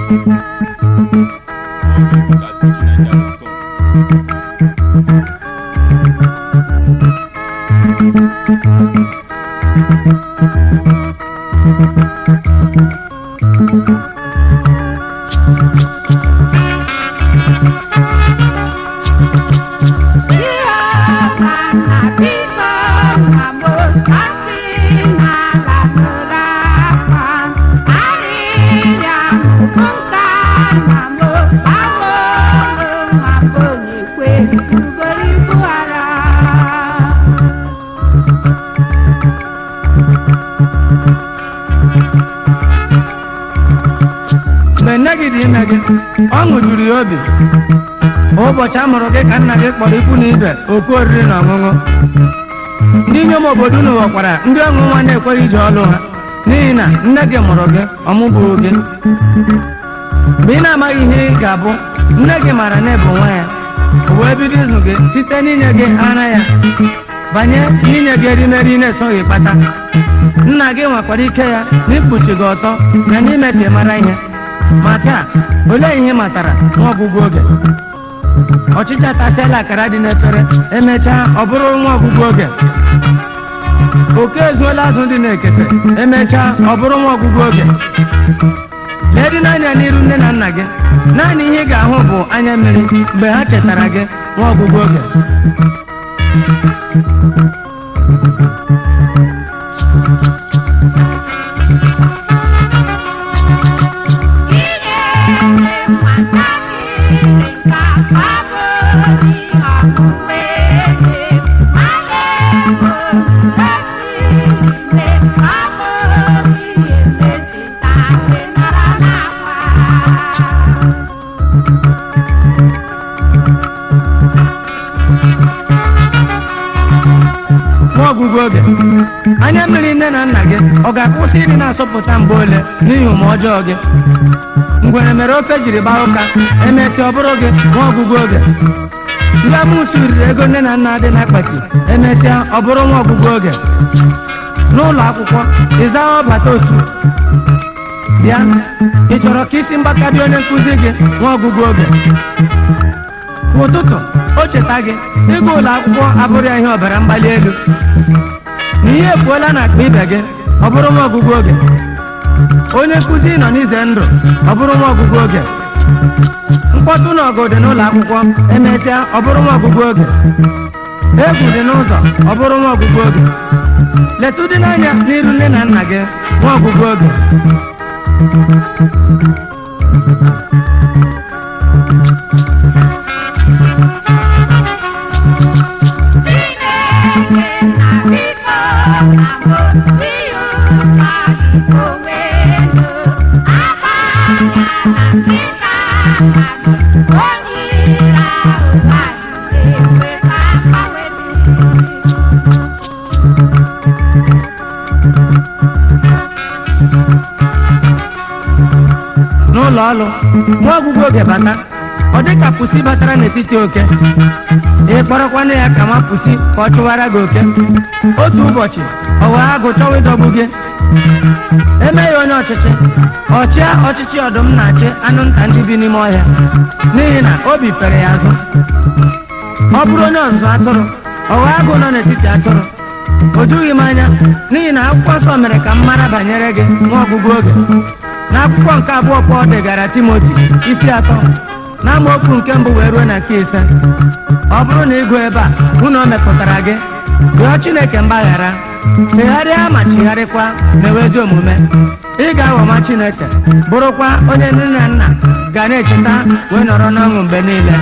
mgbe nne gị dị ime gị ọṅụ juru ya obi ụbọchị a mụrụ gị ka nna gị kpọrọ ikwu na ibe oke oriri na ọṅụṅụ ndị inyom obodo unu ghọkwara ndị ọṅụ nwa na-ekweghị iji ọlụ ha n'ihi na nne gị mụrụ gị ọmụbụrụ gị mgbe ị na-amaghị ihe ị ga-abụ nne gị maara na ịbụ nwa ya o wee bido ịzụ gị site n'inye gị ara ya banye n'inye gị erimeri ị na-esoghị kpata nna gị nwekwara ike ya n'ikpuchi gị ọtọ na n'ime ka ị mara ihe ma taa olee ihe ị matara nwa ọgwụgwụ oge ọchịcha tasịala akara dị n'efere emechaa ọ bụrụ nwa ọgwụgwụ oge oke ezuola azụ dị n'ekete emechaa ọ bụrụ nwa ọgwụgwụ oge lee dị n'anya n'iru nne na nna gị naanị ihe ị ga-ahụ bụ anya mmiri mgbe ha chetara gị nwa ọgwụgwụ oge nwa ọgwụgwụ oge anya mmiri nne na nna gị ọ ga-akwụsị ịdị na-asọpụta mgbe ole n'ihi ụmụ ọjọọ gị ngwere mere ofe jiri gbaa ụka emesịa ọ bụrụ gị nwa ọgwụgwụ oge ndị amụsụ riri ego nne na nna dị n'akpati emesịa ọ bụrụ nwa ọgwụgwụ oge n'ụlọ akwụkwọ ịzawa ọbata otu bịa ị chọrọ ka isi mgbaka dị onye nkụzi gị nwa ọgwụgwụ oge ụtụtụ o cheta gị ịga ụlọ akwụkwọ abụrụ ya ihe ọbara mgbali elu na ihe efuola na akpa ibe gị ọ bụrụ nwa ọgwụgwụ oge onye nkụzi nọ n'ize ndụ ọ bụrụ nwa ọgwụgwụ oge mkpọtụ na ọgụ dị n'ụlọ akwụkwọ emesịa ọ bụrụ nwa ọgwụgwụ oge egwu dị n'ụzọ ọ bụrụ nwa ọgwụgwụ oge letụ dị n'anya n'iru nne na nna gị nwa ọgwụgwụ oge n'ụlọ ọrụ nwa ọgwụgwụ oge bata ọ dị ka pusi batara n'etiti oke ị kpọrọkwana ya ka nwa pusi ka ọ chụwara gị oke otu ụbọchị ọ wee agụ chọwa ịdọgbu gị eme ya onye ọchịchị ọchịa ọchịchị ọdụm na-achị anụ nta ndị bi n'ime ọhịa n'ihi na obi fere ya azụ ọ bụrụ onye ọzụzụ atụrụ ọ wee agụ nọ n'etiti atụrụ o jughị m anya n'ihi na akwụkwọ nsọ mere ka m mara banyere gị nwa ọgwụgwụ oge n'akwụkwọ nke abụọ Pọl degara Timoti isi atọ n'amaokwu nke mbụ wee ruo na nke ise ọ bụrụ na ịgụ ebe a hụ na o mepụtara gị rịọ Chineke mgbaghara chegharịa ma chigharịkwa mewe ezi omume ị ga-aghọma Chineke bụrụkwa onye nne na nna ga na-echeta wee nọrọ n'ọṅụ mgbe niile